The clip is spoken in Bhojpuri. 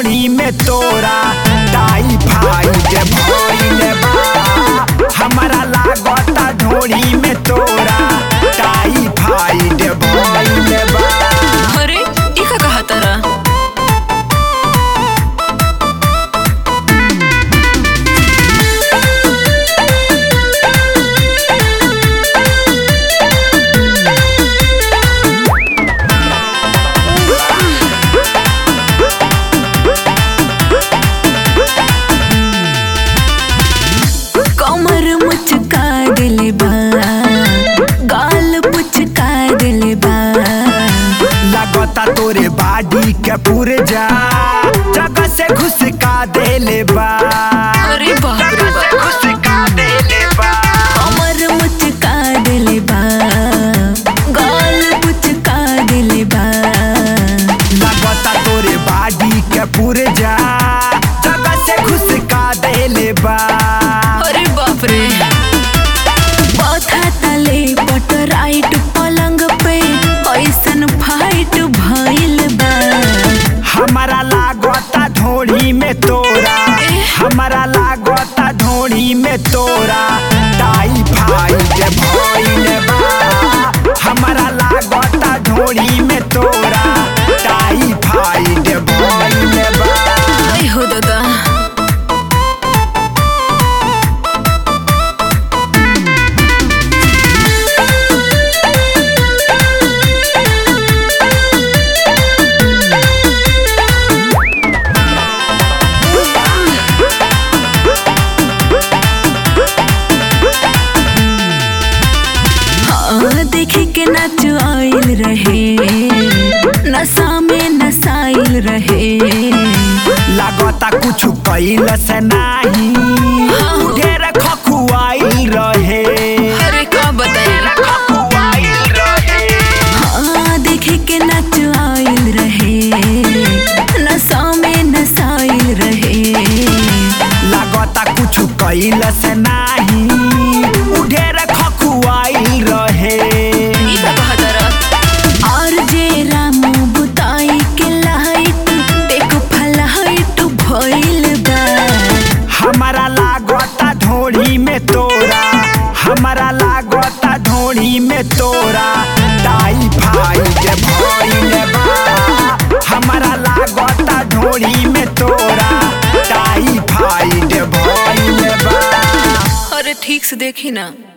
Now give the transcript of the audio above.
ढोड़ी में तोरा टाइफाइड भइल बा हमारा लागता ढोड़ी में तोरा टाइफाइड भइल बा अरे ई का कहा तारा कमर मुचका दिले बा गाल पुचका दिले बा लगता तोरे बाडी के पुरजा जगह से घुसका देले बा अरे बाप रे जगह से बाप घुसका देले बा कमर मुचका दिले बा गाल पुचका दिले बा लगता तोरे बाडी के पुरजा जगह से घुसका देले बा अरे बाप रे बथा तले पट राइट पलंग पे ऐसन फाइट भइल बा हमारा लागता ढोड़ी में तोरा हमारा लागता ढोड़ी में तोरा टाइफाइड भइल बा हमारा लागता ढोड़ी में तोरा टाइफाइड भइल बा आई हो दादा हाँ देखे के नाच आइल रहे नशा में नसाइल रहे लागता कुछ कैल से नाही ढेर खखुआइल रहे अरे का बताई खखुआइल रहे हाँ देखे के नाच आइल रहे नशा में नसाइल रहे लागता कुछ कैल से नाही ढेर खखुआइल रहे ई का कहा तारा और जे रामू बुताई के लाइट एक फलाइट भइल बा हमारा लागता ढोड़ी में तोरा हमारा लागता ढोड़ी में तोरा टाइफाइड भइल बा हमारा लागता ढोड़ी में तोरा टाइफाइड भइल बा अरे ठीक से देखी ना